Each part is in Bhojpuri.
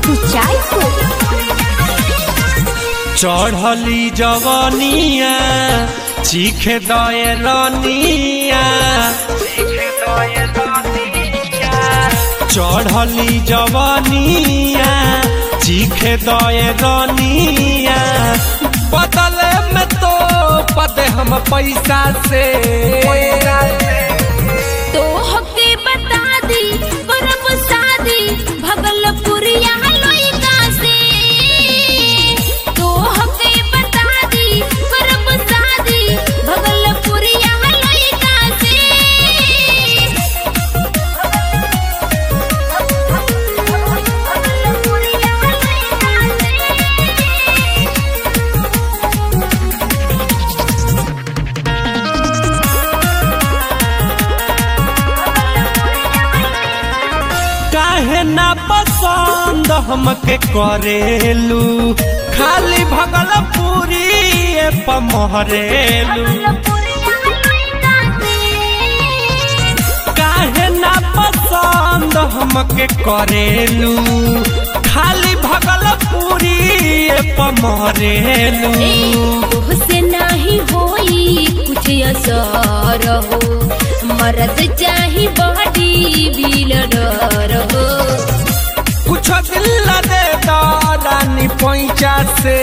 कुचायपुर चढ़ली जवनिया चीखे दए रनिया चढ़ली जवनिया चीखे दए रनिया बदले में तो पदे हम पैसा से तो हके बता दी करब शादी भगलपुरिया लइका से तो हके बता दी करब शादी भगलपुरिया लइका से काहे ना पसंद हमके करेलू खाली भगलपुरी पमहरेलू काहे ना पसंद हमके करेलू खाली भगलपुरी पमहरेलू से नहीं होई कुछ असर हो मरद चाही बॉडी बिल्डर हो कुछ दिल दे दानी पैंचा से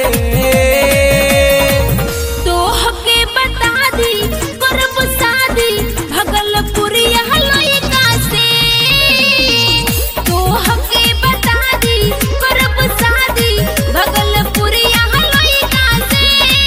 तो हके बता दी करब शादी भगलपुरिया लइका से तो हके बता दी करब शादी भगलपुरिया लइका से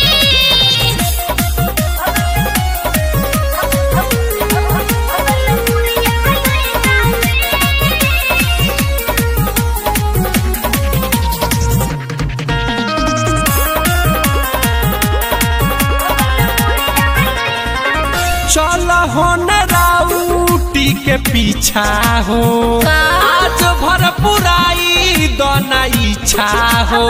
चल होन राउटी के पीछा हो आज भर पुराई दोना इच्छा हो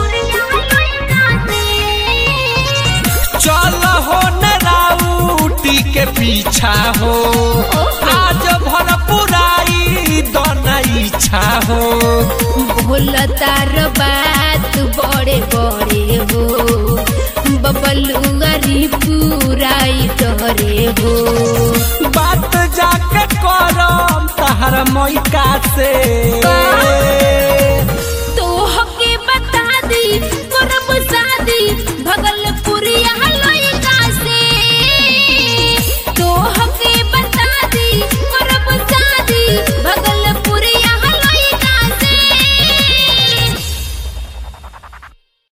चल होन राउटी के पीछा हो आज भर पुराई दोना इच्छा हो बोलतार बात बड़े बड़े हो बबलुआरी पुराई डरे हो बात जाके करम तहर मैका से